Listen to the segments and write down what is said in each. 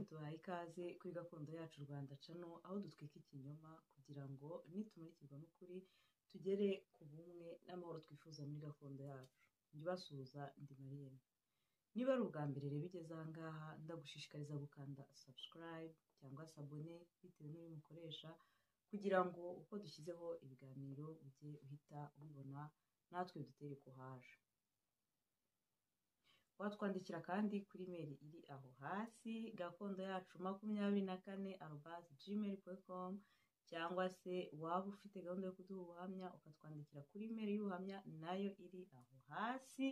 duhaye ikaze kuri gakondo yacu Rwanda cano, aho dutwika ikinyoma kugira ngo nitumurikirwa n'ukuri tugere ku bumwe n'amahoro twifuza muri gakondo yacu. Njya ubasuhuza ndi Mariya. Niba ari ubwa mbere rero ugeze aha ngaha, ndagushishikariza gukanda subscribe cyangwa se abone bitewe n'uyu mukoresha, kugira ngo uko dushyizeho ibiganiro ujye uhita ubibona natwe bidutere kuhaje. Watwandikira kandi kuri mail iri aho hasi gakondo yacu makumyabiri na kane arobase gmail com cyangwa se waba ufite gahunda yo kuduha ubuhamya ukatwandikira kuri mail y'ubuhamya nayo iri aho hasi.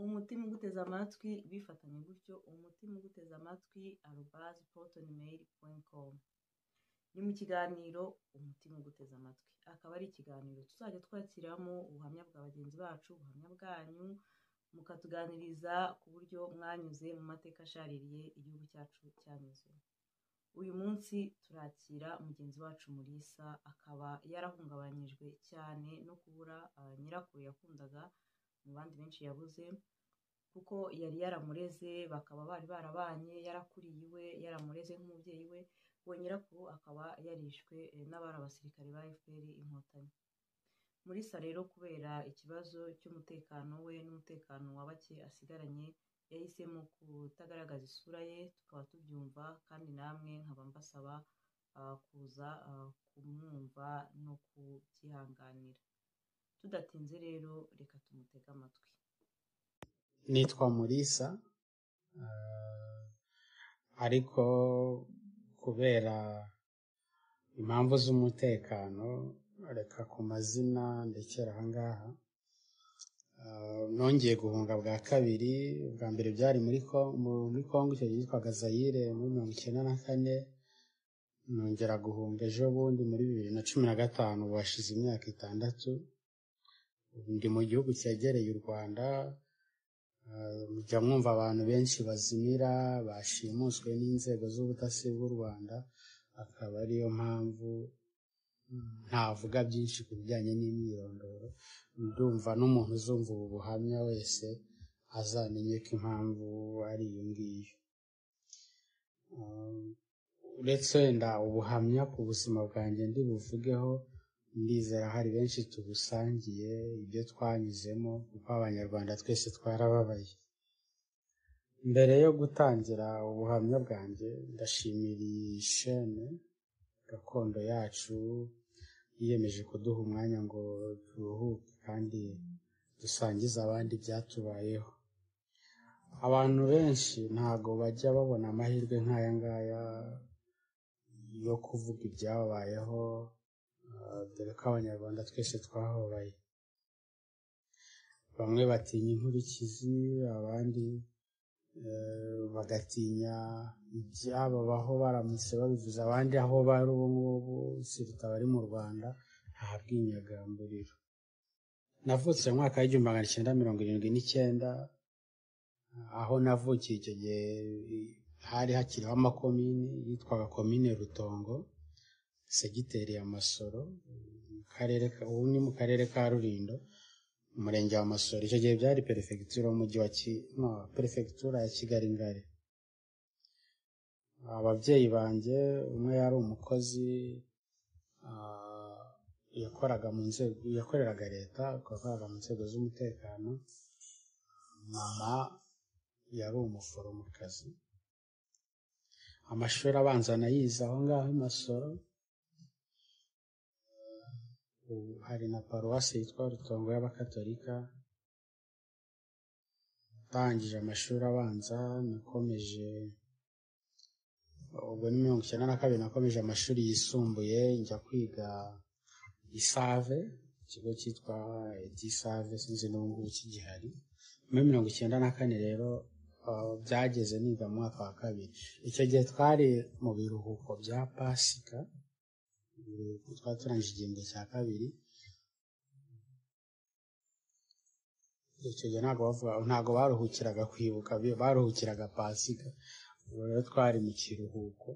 umutima uguteze amatwi bifatanye gutyo umutima uguteze amatwi arobase protonmail com ni mu kiganiro umutima uguteze amatwi akaba ari ikiganiro tuzajya twakiramo ubuhamya bwa bagenzi bacu ubuhamya bwanyu mukatuganiriza ku buryo mwanyuze mu mateka ashaririye igihugu cyacu cyanyuze uyu munsi turakira mugenzi wacu Mulisa akaba yarahungabanyijwe cyane no kubura nyirakuru yakundaga mu bandi benshi yabuze kuko yari yaramureze bakaba bari barabanye yarakuriye iwe yaramureze nk'umubyeyi we uwo nyirakuru akaba yarishwe n'abari abasirikare ba FPR inkotanyi Mulisa rero kubera ikibazo cy'umutekano we n'umutekano wa bake asigaranye yahisemo kutagaragaza isura ye tukaba tubyumva kandi namwe nkaba mbasaba kuza kumwumva no kubyihanganira tudatinze rero reka tumutege amatwi nitwa murisa ariko kubera impamvu z'umutekano reka ku mazina ndekera ahangaha nongeye guhunga bwa kabiri bwa mbere byari muri congo icyo yitwaga zayire muri mirongo icyenda na kane nongera guhunga ejo bundi muri bibiri na cumi na gatanu washize imyaka itandatu ndi mu gihugu cyegereye u rwanda mujya mwumva abantu benshi bazimira bashimuswe n'inzego z'ubutasi bw'u rwanda akaba ariyo mpamvu ntavuga byinshi ku bijyanye n'imyirondoro ndumva n'umuntu uzumva ubu buhamya wese azamenye ko impamvu ari iyo ngiyo uretse wenda ubuhamya ku buzima bwanjye ndi buvugeho ndizera hari benshi tubusangiye ibyo twanyuzemo kuko abanyarwanda twese twarababaye mbere yo gutangira ubuhamya bwanjye ndashimira iyi shene gakondo yacu yiyemeje kuduha umwanya ngo turuhuke kandi dusangize abandi ibyatubayeho abantu benshi ntago bajya babona amahirwe nk'aya ngaya yo kuvuga ibyababayeho dore ko abanyarwanda twese twahobaye bamwe batinya inkurikizi abandi bagatinya ibyababaho baramutse babivuze abandi aho bari ubu ngubu siruta abari mu rwanda nta bwinyagamburiro navutse mu mwaka w'igihumbi magana cyenda mirongo irindwi n'icyenda aho navukiye icyo gihe hari hakiriho amakomini yitwaga komine rutongo segiteri ya masoro ubu ni mu karere ka rurindo umurenge wa masoro icyo gihe byari perefegitura y'umujyi wa perefegitura ya kigali ngari ababyeyi banjye umwe yari umukozi yakoraga mu nzego yakoreraga leta yakoraga mu nzego z'umutekano mama yari umuforomokazi amashuri abanza anayize aho ngaho i masoro hari na paruwasi yitwa rutongo y'abakatolika ndangije amashuri abanza nakomeje ubwo ni mirongo icyenda na kabiri nakomeje amashuri yisumbuye njya kwiga isave ikigo cyitwa edisave sinzi n'ubungubu kigihari muri mirongo icyenda na kane rero byageze niga mu mwaka wa kabiri icyo gihe twari mu biruhuko bya pasika twari turangije igihembwe cya kabiri icyo gihe ntabwo baruhukiraga kwibuka baruhukiraga pasika rero twari mu kiruhuko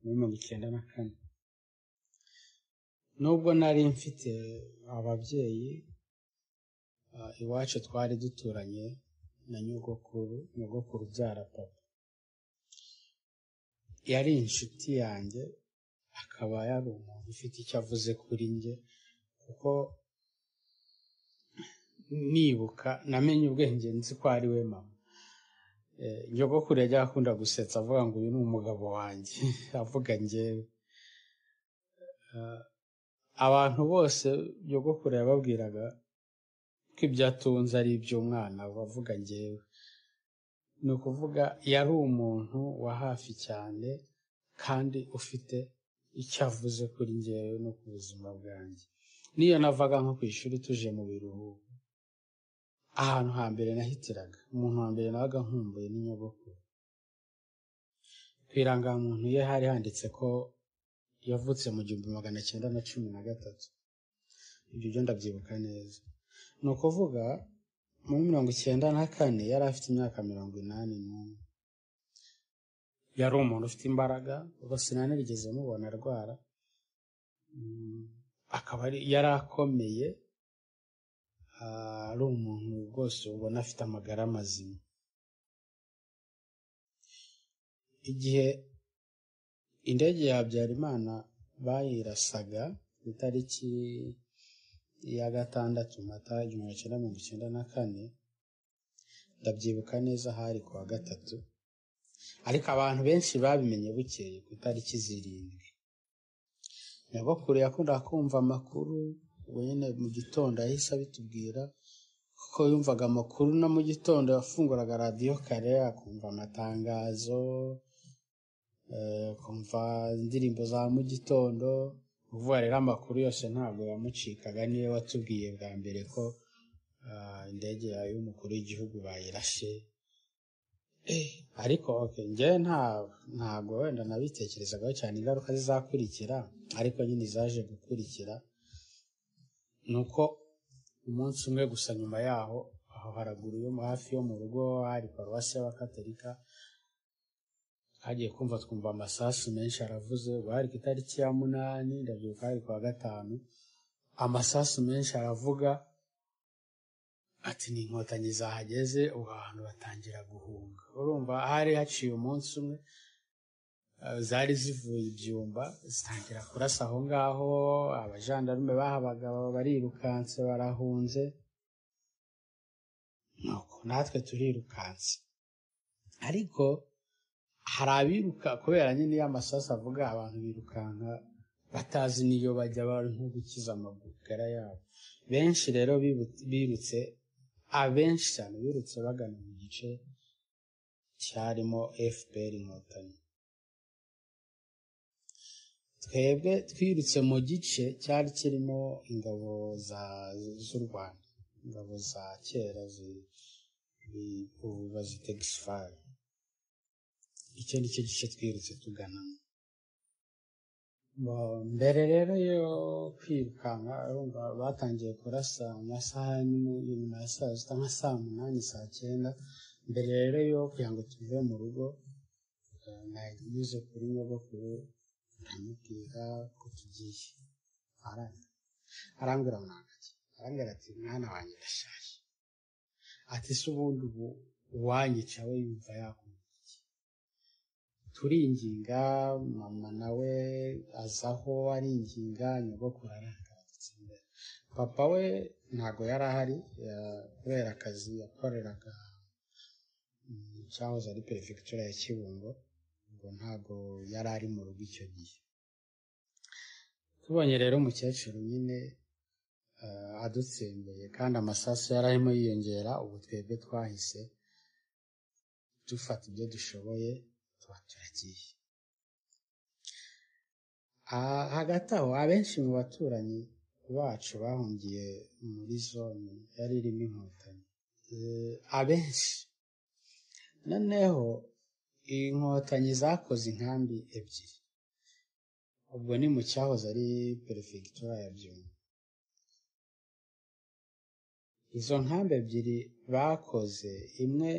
muri mirongo icyenda na kane nubwo nari mfite ababyeyi iwacu twari duturanye na nyogokuru nyogokuru ubyara papa yari inshuti yanjye akaba yari umuntu ufite icyo avuze kuri njye kuko nibuka namenye ubwenge nzi ko ari we mama nyogokuru yajyaga akunda gusetsa avuga ngo uyu ni umugabo wanjye avuga ngewe abantu bose nyogokuru yababwiraga ko ibyo atunze ari iby'umwana bavuga ngewe ni ukuvuga yari umuntu wa hafi cyane kandi ufite icyo avuze kuri ngewe no ku buzima bwanjye niyo navaga nko ku ishuri tuje mu biruhuko ahantu hambere nahitiraga umuntu wa mbere nabaga nkumbuye n'inyogokuru ku irangamuntu ye hari handitse ko yavutse mu gihumbi magana cyenda na cumi na gatatu ibyo byo ndabyibuka neza ni ukuvuga muri mirongo icyenda na kane yari afite imyaka mirongo inani n'umwe yari umuntu ufite imbaraga gusa sinanigeze mubona arwara akaba yari akomeye ari umuntu rwose ubona afite amagara mazima igihe indege ya habyarimana bayirasaga ku itariki ya gatandatu mata igihumbi cyenda mirongo icyenda na kane ndabyibuka neza hari ku wa gatatu ariko abantu benshi babimenye bukeye ku itariki zirindwi nyogokuru yakundaga kumva amakuru nyine mu gitondo yahise abitubwira kuko yumvaga amakuru no mu gitondo yafunguraga radiyo kare akumva amatangazo akumva indirimbo za mu gitondo uvuga rero amakuru yose ntabwo yamucikaga niwe watubwiye bwa mbere ko indege yawe y'umukuru w'igihugu bayirashe ariko ngewe ntabwo wenda nabitekerezagaho cyane ingaruka zizakurikira ariko nyine zaje gukurikira ni uko umunsi umwe gusa nyuma yaho aho haraguru yo hafi yo mu rugo hari paruwasi y'abakatorika hagiye kumva twumva amasasu menshi aravuze bari ku itariki ya munani ndabyibuka hari kuwa gatanu amasasu menshi aravuga ati ni inkotanyi zahageze ubu abantu batangira guhunga urumva hari haciye umunsi umwe zari zivuye ibyumba zitangira kurasa aho ngaho abajandarume bahabaga barirukanse barahunze nuko natwe turirukanse ariko hari abiruka kubera nyine iyo amasasu avuga abantu birukanka batazi n'iyo bajya bari nko gukiza amagara yabo benshi rero birutse abenshi cyane birutse bagana mu gice cyarimo fpr inkotanyi twebwe twirutse mu gice cyari kirimo ingabo z'u rwanda ingabo za kera ubu bazita gisifari icyo ni cyo gice twirutse tuganamo mbere rero yo kwirukanka batangiye kurasa mu masaha nyuma ya saa sita nka saa munani saa cyenda mbere rero yo kugira ngo tuve mu rugo nanyuze kuri nyogokuru ndamubwira ko tugiye arambwira ngo ntacyo arambwira ati mwana wanjye ndashaje ati se ubundi ubu uwanyica we yumva yakumva turinginga mama nawe azaho aringinga nyogokuru arangara imbere papa we ntabwo yari ahari kubera akazi yakoreraga cyahoze ari perefegitura ya kibungo ngo ntabwo yari ari mu rugo icyo gihe tubonye rero umukecuru nyine adutsembeye kandi amasasu yari arimo yiyongera ubu twebwe twahise dufata ibyo dushoboye tuba turagiye hagati aho abenshi mu baturanyi bacu bahungiye muri zone yari irimo inkotanyi abenshi noneho inkotanyi zakoze inkambi ebyiri ubwo ni mu cyahoze ari perefegitura ya byumba izo nkambi ebyiri bakoze imwe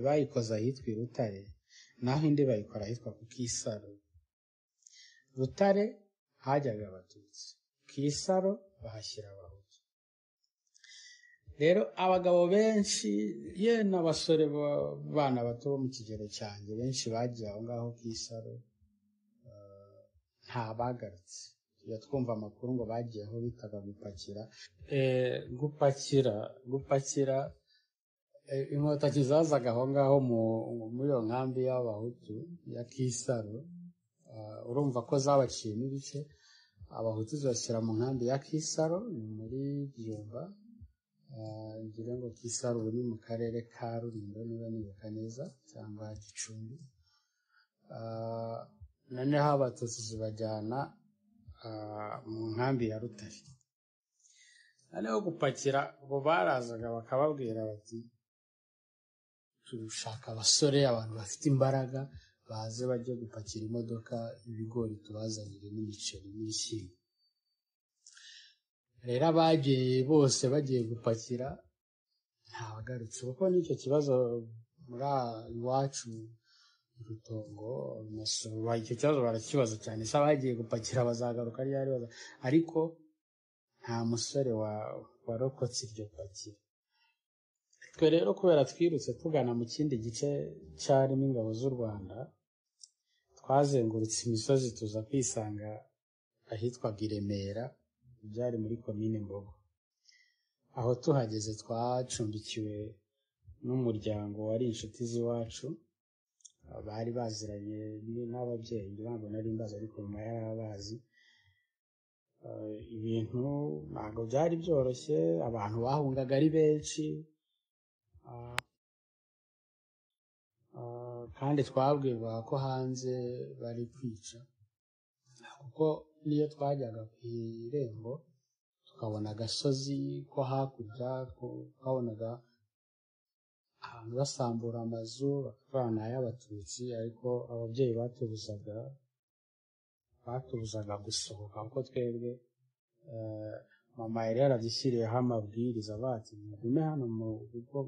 bayikoze ahitwa i rutare naho indi bayikora ahitwa ku kisaro rutare hajyaga abatutsi kisaro bahashyira abahutu rero abagabo benshi ye n'abasore b'abana bato bo mu kigero cyanjye benshi bagiye aho ngaho ku isaro nta bagarutse tujya twumva amakuru ngo bagiye aho bitaga gupakira gupakira gupakira inkotanyi zazaga aho ngaho muri iyo nkambi y'abahutu ya kisaro urumva ko zabaciye n'ibice abahutu zibashyira mu nkambi ya kisaro ni muri gihumba ngira ngo kisaro ubu ni mu karere ka rulindo niba nibuka neza cyangwa gicumbi noneho abatutsi zibajyana mu nkambi ya rutare noneho gupakira ubu barazaga bakababwira bati turashaka abasore abantu bafite imbaraga baze bajye gupakira imodoka ibigori tubazanire n'imiceri n'ibishyimbo rero abagiye bose bagiye gupakira ntabagarutse kuko n'icyo kibazo muri iwacu urutongo icyo kibazo barakibaza cyane se abagiye gupakira bazagaruka ryari ariko nta musore warokotse iryo pakira twe rero kubera twirutse tugana mu kindi gice cyarimo ingabo z'u rwanda twazengurutse imisozi tuza kwisanga ahitwaga i remera byari muri komine mbogo aho tuhageze twacumbikiwe n'umuryango wari inshuti z'iwacu bari baziranye n'ababyeyi ntabwo nari mbazi ariko nyuma yarabazi ibintu ntabwo byari byoroshye abantu bahungaga ari benshi kandi twabwirwa ko hanze bari kwica kuko niyo twajyaga ku irembo tukabona agasozi ko hakurya twabonaga ahantu basambura amazu bakavana ay'abatutsi ariko ababyeyi batubuzaga batubuzaga gusohoka kuko twebwe mama yari yarabyishyiriyeho amabwiriza bati mugume hano mu rugo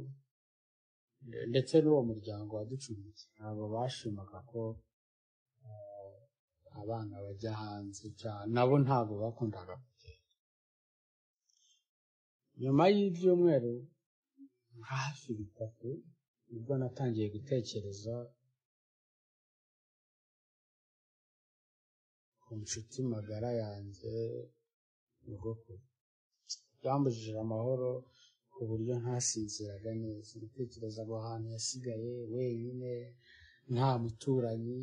ndetse n'uwo muryango waducumbikiye ntabwo bashimaga ko abana bajya hanze nabo ntabwo bakundaga kugenda nyuma y'ibyumweru hafi bitatu nibwo natangiye gutekereza ku nshuti magara yanjye nyogokuru byambujije amahoro ku buryo ntasinziraga neza natekerezaga ahantu yasigaye wenyine nta muturanyi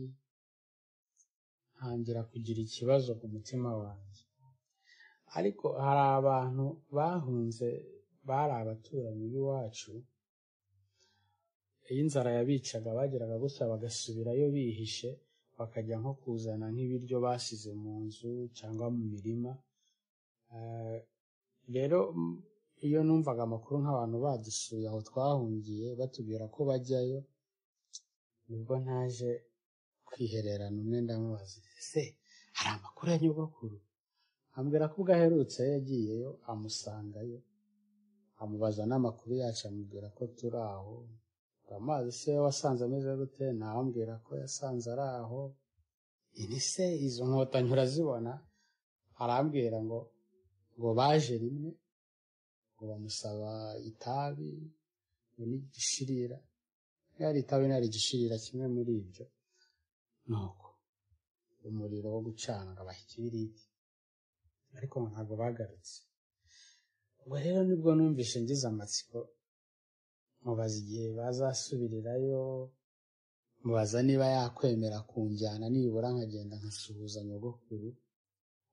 ntangira kugira ikibazo ku mutima wanjye ariko hari abantu bahunze bari abaturanyi b'iwacu iyo inzara yabicaga bageraga gutya bagasubirayo bihishe bakajya nko kuzana nk'ibiryo basize mu nzu cyangwa mu mirima rero iyo numvaga amakuru nk'abantu badusuye aho twahungiye batubwira ko bajyayo nibwo ntaje kwihererana umwe ndamubaza ese hari amakuru ya nyogokuru ambwira ko ubwo aherutse yagiyeyo amusangayo amubaza n'amakuru yacu amubwira ko turi aho amazi se wasanze ameze gute ntawambwira ko yasanze ari aho iri se izo nkotanyi urazibona arambwira ngo ngo baje rimwe ngo bamusaba itabi n'igishirira yari itabi nari igishirira kimwe muri ibyo nuko umuriro wo gucana ngo abahe ikibiriti ariko ntabwo bagarutse ubwo rero nibwo numvise ngize amatsiko mubaza igihe bazasubirirayo mubaza niba yakwemera kunjyana nibura nkagenda nkasuhuza nyogokuru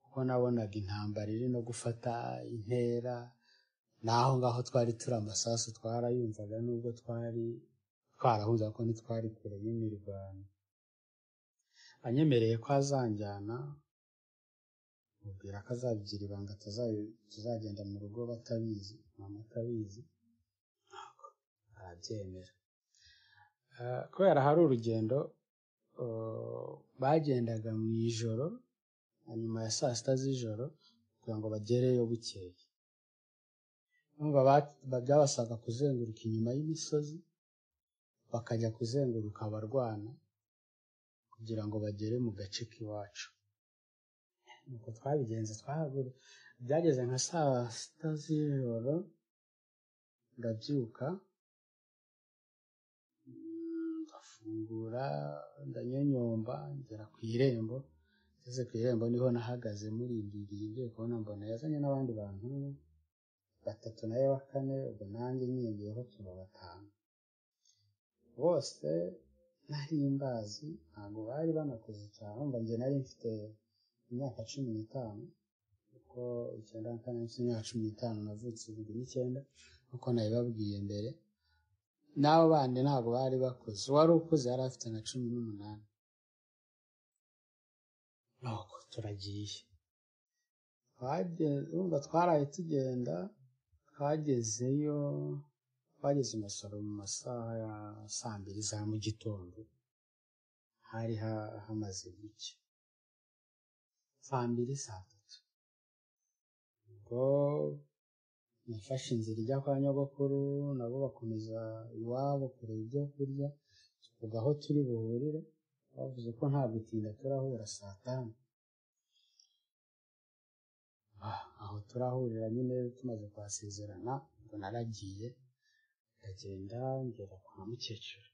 kuko nabonaga intambara iri no gufata intera n'aho ngaho twari turi amasasu twarayumvaga nubwo twari twarahuza ko ntitwari kure y'imirwano anyemereye ko azanjyana mubwira ko azabigira ibanga tuzagenda mu rugo batabizi mama atabizi ntabwo arabyemera kubera hari urugendo bagendaga mu ijoro nyuma ya saa sita z'ijoro kugira ngo bagereyo bukeye byabasabwa kuzenguruka inyuma y'imisozi bakajya kuzenguruka abarwana kugira ngo bagere mu gace k'iwacu nuko twabigenze twahagura byageze nka saa sita z'ijoro ndabyuka mm, ndafungura ndanyonyomba ngera ku irembo ngeze ku irembo niho nahagaze murindiriye ngiye kubona mbona yazanye n'abandi bantu batatu nayo bakane ubwo nanjye nyiyongeyeho tuba batanu bose nari mbazi ntabwo bari banakuze cyane mba njye nari mfite imyaka cumi n'itanu kuko icyenda na kane mfite imyaka cumi n'itanu navutse bibiri n'icyenda nk'uko nabibabwiye mbere n'abo bandi ntabwo bari bakuze uwari ukuze yari afite na cumi n'umunani nuko turagiye urumva twaraye tugenda twagezeyo twageze i masoro mu masaha ya saa mbiri za mu gitondo hari ha- hamaze gucya saa mbiri saa tatu ubwo nafashe inzira ijya kwa nyogokuru nabo bakomeza iwabo kureba ibyo kurya tuvuga aho turi buhurire bavuze ko nta gutinda turahura saa tanu Ah, aho turahurira nyine tumaze kuhasezerana ngo naragiye ndagenda ngera kwa mukecuru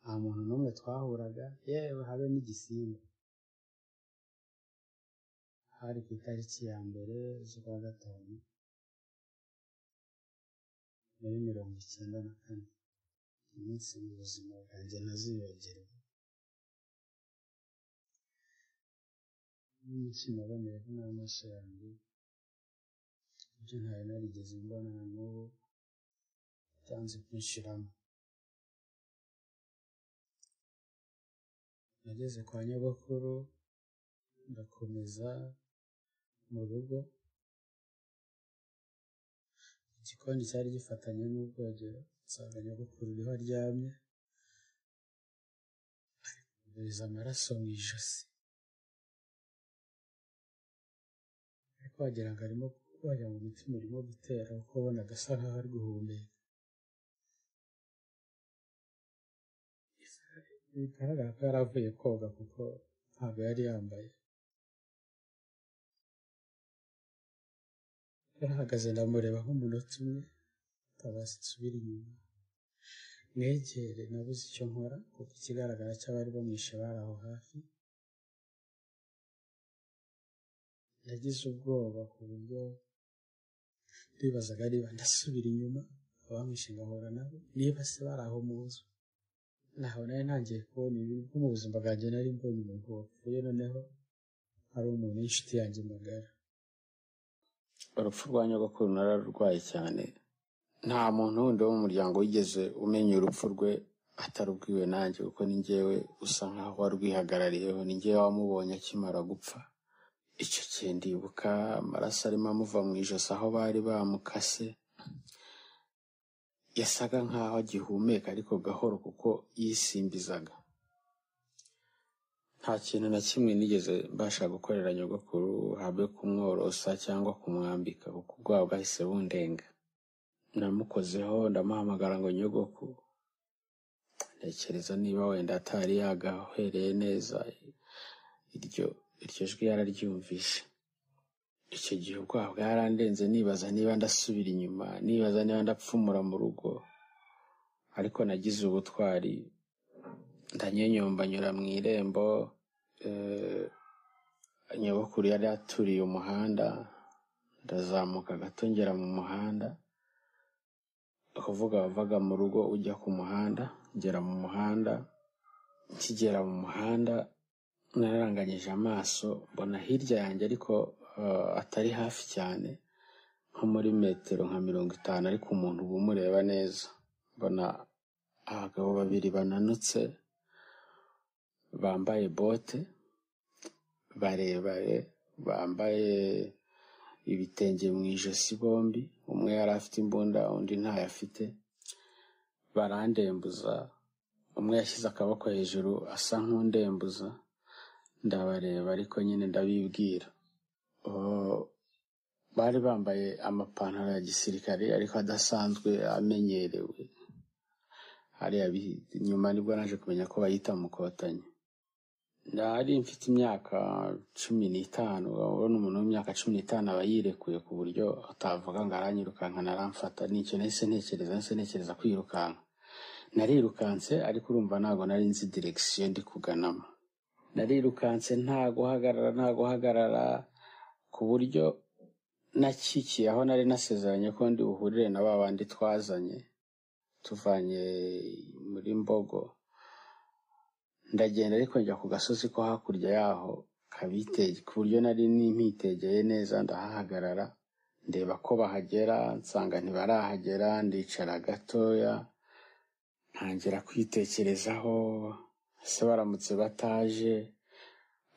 nta muntu n'umwe twahuraga yewe habe n'igisimba hari ku itariki ya mbere z'ukwa gatanu muri mirongo icyenda na kane iminsi mu buzima bwanjye ntazibagirwa iminsi naboneyeho n'amaso yanjye ibyo ntari narigeze mbona na n'ubu byanze kwinshiramo nageze kwa nyogokuru ndakomeza mu rugo igikoni cyari gifatanye n'ubwogero nsanga nyogokuru niho aryamye yohereza amaraso mu ijosi ariko wagira ngo arimo wagira ngo umutima urimo gutera kuko ubona agasa nkaho ari guhumeka bigaragara ko yari avuye koga kuko ntabwo yari yambaye yarahagaze ndamureba nk'umunota umwe ndabaza nsubira inyuma mwegere nabuze icyo nkora kuko ikigaragara cy'abari bamwishe bari aho hafi yagize ubwoba ku buryo ndibazaga niba ndasubira inyuma abamwishe ngahura nabo niba se bari aho muzi naho nari ntangiye kubona ibi kuko mu buzima bwanjye nari mbonye umuntu wapfuye noneho ari umuntu w'inshuti yanjye magara urupfu rwa nyogokuru nararurwaye cyane nta muntu wundi wo mu muryango wigeze umenya urupfu rwe atarubwiwe nanjye kuko ni njyewe usa nkaho warwihagarariyeho ni njyewe wamubonye akimara gupfa icyo gihe ndibuka amaraso arimo amuva mu ijosi aho bari bamukase yasaga nkaho agihumeka ariko gahoro kuko yisimbizaga nta kintu na kimwe nigeze mbasha gukorera nyogokuru habe kumworosa cyangwa kumwambika kuko ubwoba bwahise bundenga namukozeho ndamuhamagara ngo nyogoko ntekereza niba wenda atari yagahereye neza iryo iryo jwi yararyumvishe icyo gihe ubwoba bwarandenze nibaza niba ndasubira inyuma nibaza niba ndapfumura mu rugo ariko nagize ubutwari ndanyenyomba nyura mu irembo eh, nyogokuru yari aturiye umuhanda ndazamuka gato ngera mu muhanda ukuvuga wavaga mu rugo ujya ku muhanda ngera mu muhanda nkigera mu muhanda nararanganyije amaso mbona hirya yanjye ariko eh, atari hafi cyane nko muri metero nka mirongo itanu ariko umuntu uba umureba neza mbona abagabo babiri bananutse bambaye bote barebare bambaye ibitenge mu ijosi bombi umwe yari afite imbunda undi ntayo afite barandembuza umwe yashyize akaboko hejuru asa nk'undembuza ndabareba ariko nyine ndabibwira Oh, bari bambaye amapantaro ya gisirikare ariko adasanzwe amenyerewe hariya bi- inyuma nibwo naje kumenya ko bayita mukotanyi ndahari mfite imyaka cumi n'itanu urabona umuntu w'imyaka cumi n'itanu aba yirekuye ku buryo atavuga ngo aranyirukanka naramfata nicyo nahise ntekereza nahise ntekereza kwirukanka narirukanse ariko urumva ntabwo nari nzi direkisiyo ndi kuganamo narirukanse nta guhagarara nta guhagarara ku buryo nakikiye aho nari nasezeranye ko ndi buhurire na ba bandi twazanye tuvanye muri mbogo ndagenda ariko njya ku gasozi ko hakurya yaho kabitege ku buryo nari nimpitegeye neza ndahahagarara ndeba ko bahagera nsanga ntibarahagera ndicara gatoya ntangira kwitekerezaho ese baramutse bataje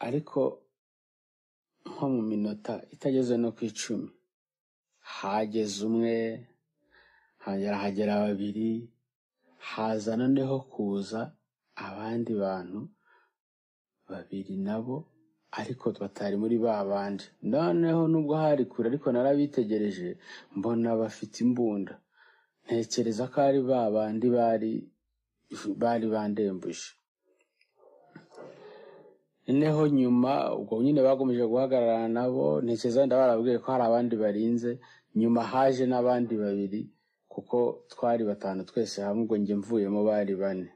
ariko nko mu minota itageze no ku icumi hageze umwe hagera hagera babiri haza noneho kuza abandi bantu babiri nabo ariko batari muri ba bandi noneho nubwo hari kure ariko narabitegereje mbona bafite imbunda ntekereza ko ari ba bandi bari bari bandembuje noneho nyuma ubwo nyine bakomeje guhagarara nabo ntekereza wenda barabwiye ko hari abandi barinze nyuma haje n'abandi babiri kuko twari batanu twese hamwe ubwo njye mvuyemo bari bane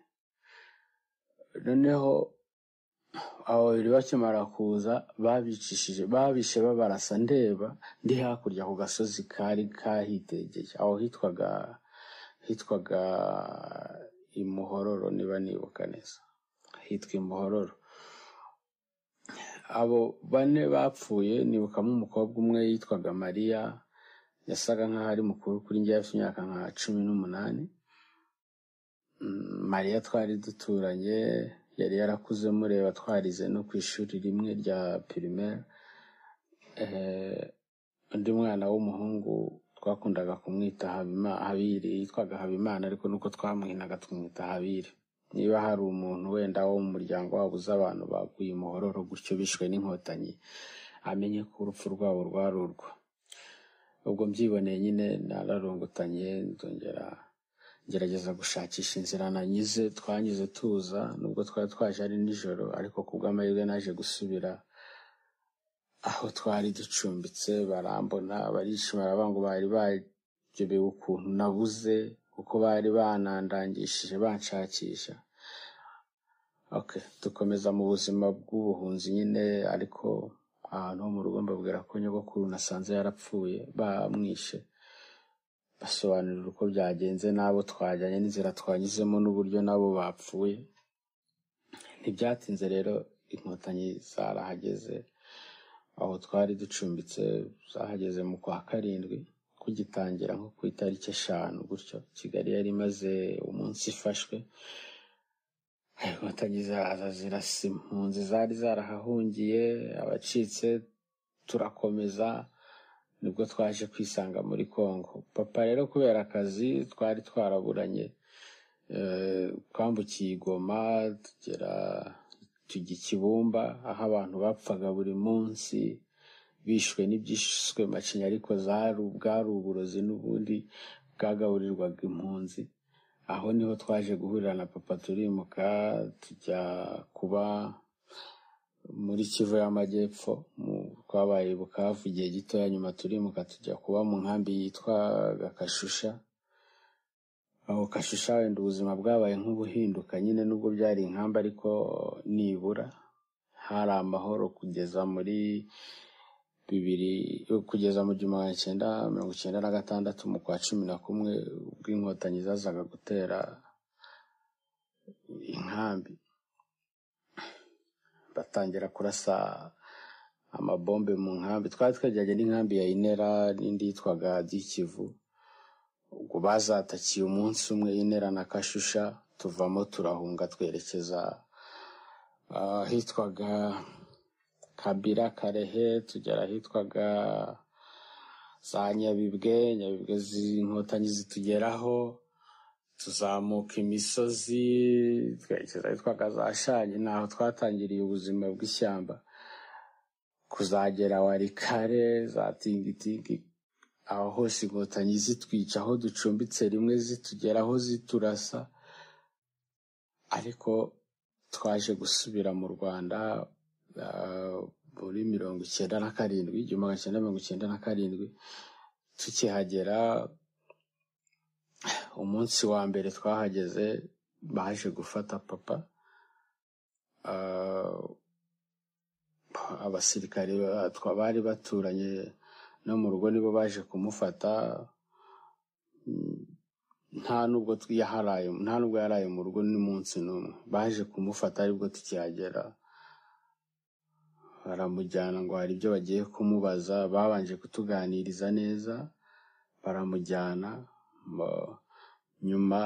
noneho abo babiri bakimara kuza babicishije babishe babarasa ndeba ndi hakurya ku gasozi kari kahitegeye aho hitwaga hitwaga imuhororo niba nibuka neza hitwa imuhororo abo bane bapfuye nibukamo umukobwa umwe yitwaga mariya yasaga nk'aho ari mukuru kuri njye afite imyaka nka cumi n'umunani mariya twari duturanye yari yarakuze mureba twarize no ku ishuri rimwe rya pirimeri undi mwana w'umuhungu twakundaga kumwita habiri yitwaga habimana ariko nuko twamwinaga tumwita habiri niba hari umuntu wenda wo mu muryango wabo uzi abantu baguye umuhororo gutyo bishwe n'inkotanyi amenye ko urupfu rwabo rwari urwo ubwo mbyiboneye nyine nararungutanye ndongera gerageza gushakisha inzira nanyuze twanyuze tuza nubwo twari twaje ari nijoro ariko ku bw'amahirwe naje gusubira aho twari ducumbitse barambona barishimira ngo bari baryobewe ukuntu nabuze kuko bari banandangishije banshakisha okay dukomeza mu buzima bw'ubuhunzi nyine ariko ahantu ho mu rugo mbabwira ko nyogokuru nasanze yarapfuye bamwishe basobanurira uko byagenze n'abo twajyanye n'inzira twanyuzemo n'uburyo nabo bapfuye ntibyatinze rero inkotanyi zarahageze aho twari ducumbitse zahageze mu kwa karindwi kugitangira nko ku itariki eshanu gutyo kigali yari imaze umunsi ifashwe inkotanyi ziraza zirasa impunzi zari zarahahungiye abacitse turakomeza nibwo twaje kwisanga muri congo papa rero kubera akazi twari twaraburanye twambukiye igoma tugera tujya ikibumba aho abantu bapfaga buri munsi bishwe n'ibyishwe macinya ariko bwari uburozi n'ubundi bwagaburirwaga impunzi aho niho twaje guhurira na papa turimuka tujya kuba muri kivu y'amajyepfo twabaye bukavu igihe gitoya nyuma turimuka tujya kuba mu nkambi yitwaga kashusha aho kashusha wenda ubuzima bwabaye nk'ubuhinduka nyine nubwo byari inkambi ariko nibura hari amahoro kugeza muri bibiri kugeza mu gihumbi magana cyenda mirongo icyenda na gatandatu mu kwa cumi na kumwe ubwo inkotanyi zazaga gutera inkambi batangira kurasa amabombe mu nkambi twari twegeranye n'inkambi ya inera n'indi yitwaga dikivu ubwo bazatakiye umunsi umwe inera na kashusha tuvamo turahunga twerekeza ahitwaga kabira karehe tugera ahitwaga za nyabibwe nyabibwe z'inkotanyi zitugeraho tuzamuka imisozi twerekeza ahitwaga za shanyi naho twatangiriye ubuzima bw'ishyamba kuzagera warikare za tingitingi aho hose inkotanyi zitwica aho ducumbitse rimwe zitugeraho ziturasa ariko twaje gusubira mu rwanda ah, muri mirongo icyenda na karindwi igihumbi magana cyenda mirongo icyenda na karindwi tukihagera umunsi wa mbere twahageze baje gufata papa ah, abasirikare batwa bari baturanye no mu rugo nibo baje kumufata Mm, nta nubwo tw- yaharaye nta nubwo yaraye mu rugo n'umunsi n'umwe baje kumufata aribwo tukihagera baramujyana ngo hari ibyo bagiye kumubaza babanje kutuganiriza neza baramujyana Mo- nyuma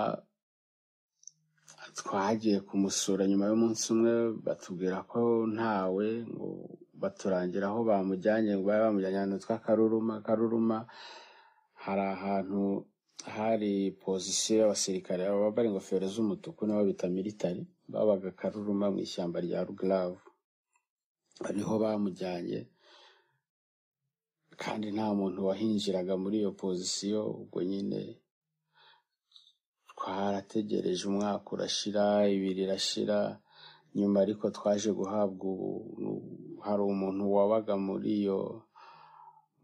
twagiye kumusura nyuma y'umunsi umwe batubwira ko ntawe ngo baturangira aho bamujyanye ngo babe bamujyanye ahantu hitwa karuruma karuruma hari ahantu hari pozisiyo y'abasirikare bambaye ingofero z'umutuku nabo bita militari babaga karuruma mu ishyamba rya rugaravu ariho bamujyanye kandi nta muntu wahinjiraga muri iyo pozisiyo ubwo nyine twarategereje umwaka urashira ibiri irashira nyuma ariko twaje guhabwa ubu hari umuntu wabaga muri iyo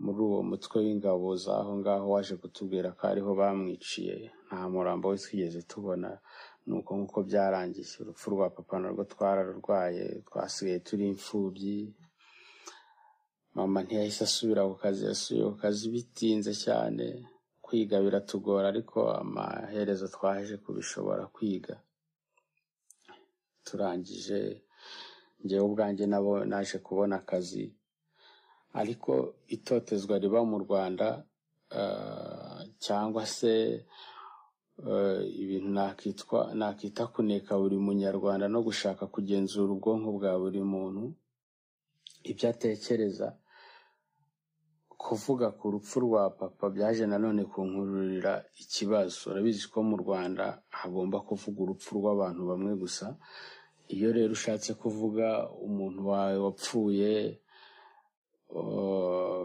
muri uwo mutwe w'ingabo z'aho ngaho waje kutubwira ko ariho bamwiciye nta murambo we twigeze tubona ni uko nk'uko byarangiye urupfu rwa papa narwo twararwaye twasigaye turi imfubyi mama ntiyahise asubira ku kazi yasubiye ku kazi bitinze cyane kwiga biratugora ariko amaherezo twaje kubishobora kwiga turangije njyewe ubwanjye nabo naje kubona akazi ariko itotezwa riba mu rwanda ah, cyangwa se eh, ibintu nakitwa nakita kuneka buri munyarwanda no gushaka kugenzura ubwonko bwa buri muntu ibyo atekereza kuvuga ku rupfu rwa papa byaje nanone kunkururira ikibazo urabizi ko mu rwanda hagomba kuvuga urupfu rw'abantu bamwe gusa iyo rero ushatse kuvuga umuntu wawe wapfuye eh,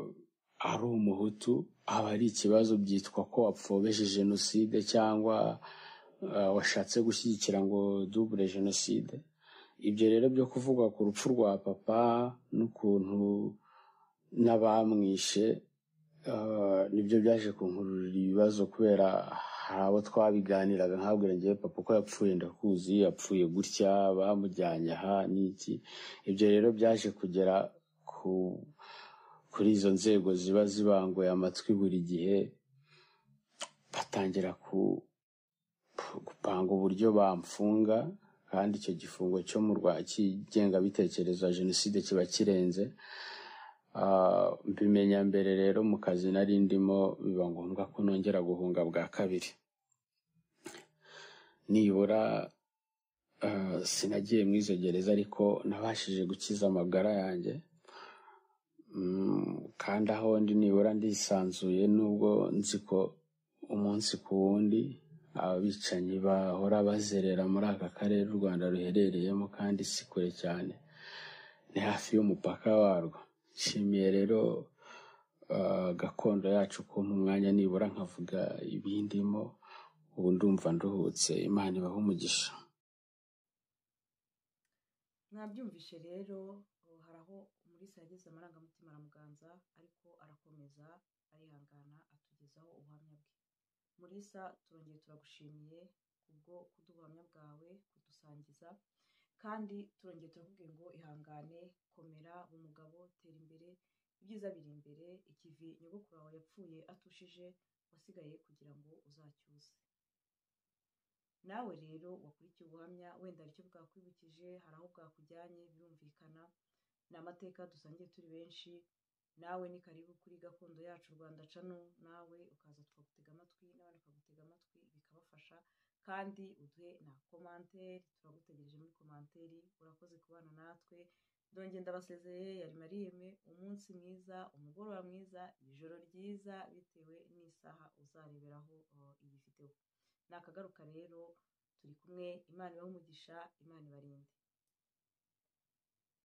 ari umuhutu aba ari ikibazo byitwa ko wapfobeshe jenoside cyangwa eh, washatse gushyigikira ngo dubure jenoside ibyo rero byo kuvuga ku rupfu rwa papa n'ukuntu n'abamwishe eh, nibyo byaje kunkururira ibibazo kubera hari abo twabiganiraga nkabwira njyewe papa uko yapfuye ndakuzi yapfuye gutya bamujyanye aha n'iki ibyo rero byaje kugera ku kuri izo nzego ziba zibanguye amatwi buri gihe batangira ku gupanga uburyo bamfunga kandi icyo gifungo cyo mu rwa cy'ingengabitekerezo ya jenoside kiba kirenze Ah, mbimenya mbere rero mu kazi nari ndimo biba ngombwa ko nongera guhunga bwa kabiri nibura ah, sinagiye mu izo gereza ariko nabashije gukiza amagara yanjye Mm, kandi aho ndi nibura ndisanzuye nubwo nzi ko umunsi ku wundi abicanyi bahora bazerera muri aka karere u rwanda ruherereyemo kandi si kure cyane ni hafi y'umupaka warwo nshimiye rero ah, gakondo yacu kumpa umwanya nibura nkavuga ibindimo ubu ndumva nduhutse imana ibahe umugisha mwabyumvishe rero ubu hari aho umulisa yageze amarangamutima aramuganza ariko arakomeza arihangana atugezaho ubuhamya bwe mulisa turongeye turagushimiye kubwo kuduha ubuhamya bwawe kudusangiza kandi turongeye turakubwira ngo ihangane komera uwo mugabo tera imbere ibyiza biri imbere ikivi nyogokuru wawe yapfuye atushije wasigaye kugira ngo uzacyuse nawe rero wakurikiye ubuhamya wenda aricyo bwakwibukije hari aho bwakujyanye birumvikana ni amateka dusangiye turi benshi nawe ni karibu kuri gakondo yacu rwanda cano nawe ukaza tukagutega amatwi n'abandi bakagutega amatwi bikabafasha kandi uduhe na komanteri turagutegereje muri komanteri urakoze kubana natwe ndongeye ndabasezeye yari mariyeme umunsi mwiza umugoroba mwiza ijoro ryiza bitewe n'isaha uzareberaho eh, iyi videwo nakagaruka rero turi kumwe imana ibahe umugisha imana ibarinde